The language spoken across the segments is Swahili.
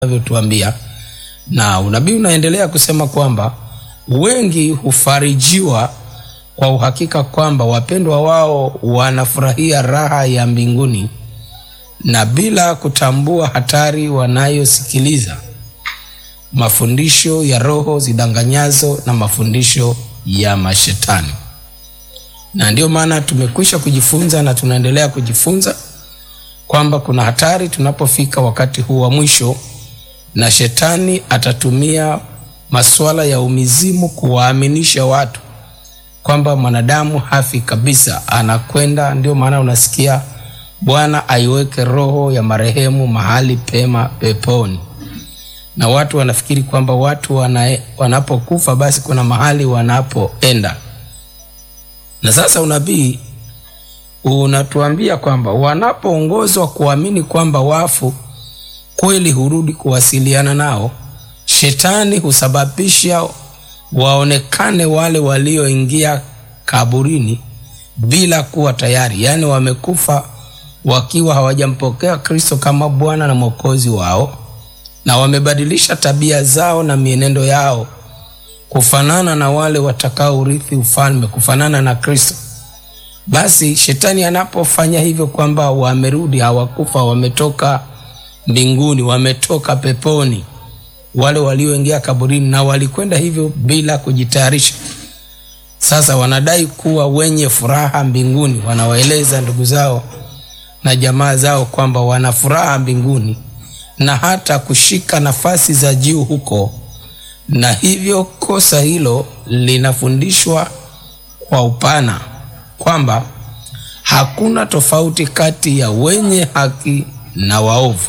anavyotuambia, na unabii unaendelea kusema kwamba wengi hufarijiwa kwa uhakika kwamba wapendwa wao wanafurahia raha ya mbinguni na bila kutambua hatari wanayosikiliza mafundisho ya roho zidanganyazo na mafundisho ya mashetani. Na ndiyo maana tumekwisha kujifunza na tunaendelea kujifunza kwamba kuna hatari tunapofika wakati huu wa mwisho, na shetani atatumia masuala ya umizimu kuwaaminisha watu kwamba mwanadamu hafi kabisa, anakwenda. Ndio maana unasikia Bwana aiweke roho ya marehemu mahali pema peponi, na watu wanafikiri kwamba watu wana, wanapokufa basi kuna mahali wanapoenda. Na sasa unabii unatuambia kwamba wanapoongozwa kuamini kwamba wafu kweli hurudi kuwasiliana nao, shetani husababisha waonekane wale walioingia kaburini bila kuwa tayari, yaani wamekufa wakiwa hawajampokea Kristo kama Bwana na Mwokozi wao, na wamebadilisha tabia zao na mienendo yao kufanana na wale watakaourithi ufalme, kufanana na Kristo. Basi shetani anapofanya hivyo kwamba wamerudi, hawakufa, wametoka mbinguni, wametoka peponi, wale walioingia kaburini na walikwenda hivyo bila kujitayarisha. Sasa wanadai kuwa wenye furaha mbinguni, wanawaeleza ndugu zao na jamaa zao kwamba wana furaha mbinguni na hata kushika nafasi za juu huko, na hivyo kosa hilo linafundishwa kwa upana kwamba hakuna tofauti kati ya wenye haki na waovu.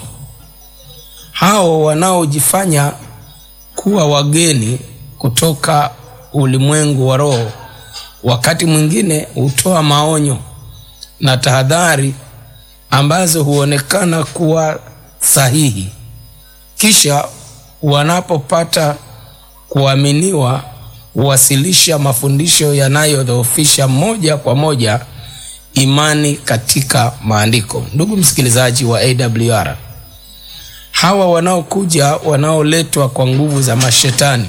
Hao wanaojifanya kuwa wageni kutoka ulimwengu wa roho, wakati mwingine hutoa maonyo na tahadhari ambazo huonekana kuwa sahihi, kisha wanapopata kuaminiwa huwasilisha mafundisho yanayodhoofisha moja kwa moja imani katika maandiko. Ndugu msikilizaji wa AWR, hawa wanaokuja wanaoletwa kwa nguvu za mashetani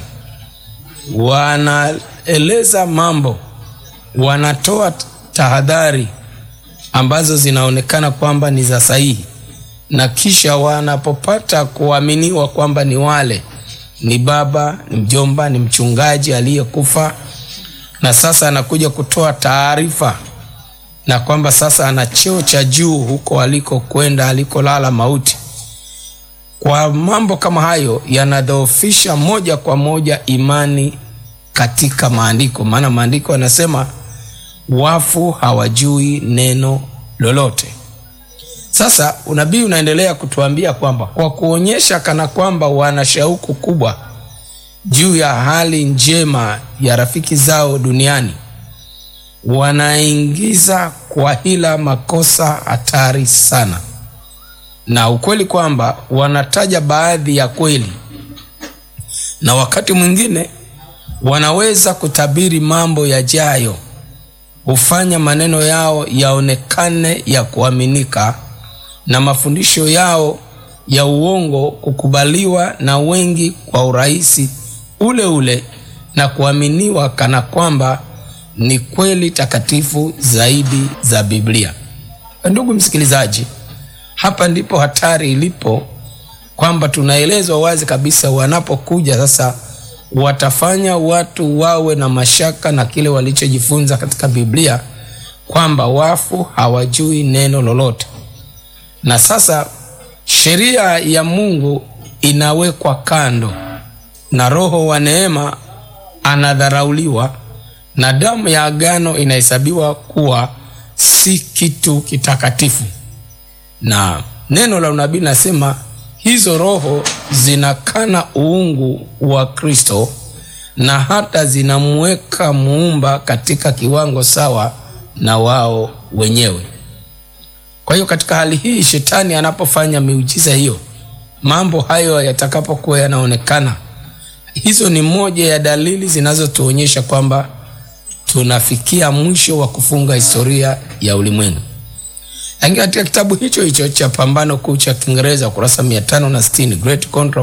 wanaeleza mambo, wanatoa tahadhari ambazo zinaonekana kwamba ni za sahihi, na kisha wanapopata kuaminiwa kwamba ni wale ni baba, ni mjomba, ni mchungaji aliyekufa, na sasa anakuja kutoa taarifa na kwamba sasa ana cheo cha juu huko alikokwenda, alikolala mauti. Kwa mambo kama hayo yanadhoofisha moja kwa moja imani katika maandiko, maana maandiko yanasema wafu hawajui neno lolote. Sasa unabii unaendelea kutuambia kwamba kwa kuonyesha kana kwamba wana shauku kubwa juu ya hali njema ya rafiki zao duniani, wanaingiza kwa hila makosa hatari sana, na ukweli kwamba wanataja baadhi ya kweli, na wakati mwingine wanaweza kutabiri mambo yajayo, hufanya maneno yao yaonekane ya kuaminika na mafundisho yao ya uongo kukubaliwa na wengi kwa urahisi ule ule na kuaminiwa kana kwamba ni kweli takatifu zaidi za Biblia. Ndugu msikilizaji, hapa ndipo hatari ilipo, kwamba tunaelezwa wazi kabisa, wanapokuja sasa watafanya watu wawe na mashaka na kile walichojifunza katika Biblia kwamba wafu hawajui neno lolote na sasa sheria ya Mungu inawekwa kando na Roho wa neema anadharauliwa na damu ya agano inahesabiwa kuwa si kitu kitakatifu. Na neno la unabii nasema hizo roho zinakana uungu wa Kristo na hata zinamweka muumba katika kiwango sawa na wao wenyewe. Kwa hiyo katika hali hii, shetani anapofanya miujiza hiyo, mambo hayo yatakapokuwa yanaonekana, hizo ni moja ya dalili zinazotuonyesha kwamba tunafikia mwisho wa kufunga historia ya ulimwengu. lakini katika kitabu hicho hicho cha Pambano Kuu cha Kiingereza kurasa mia tano na sitini Great Contra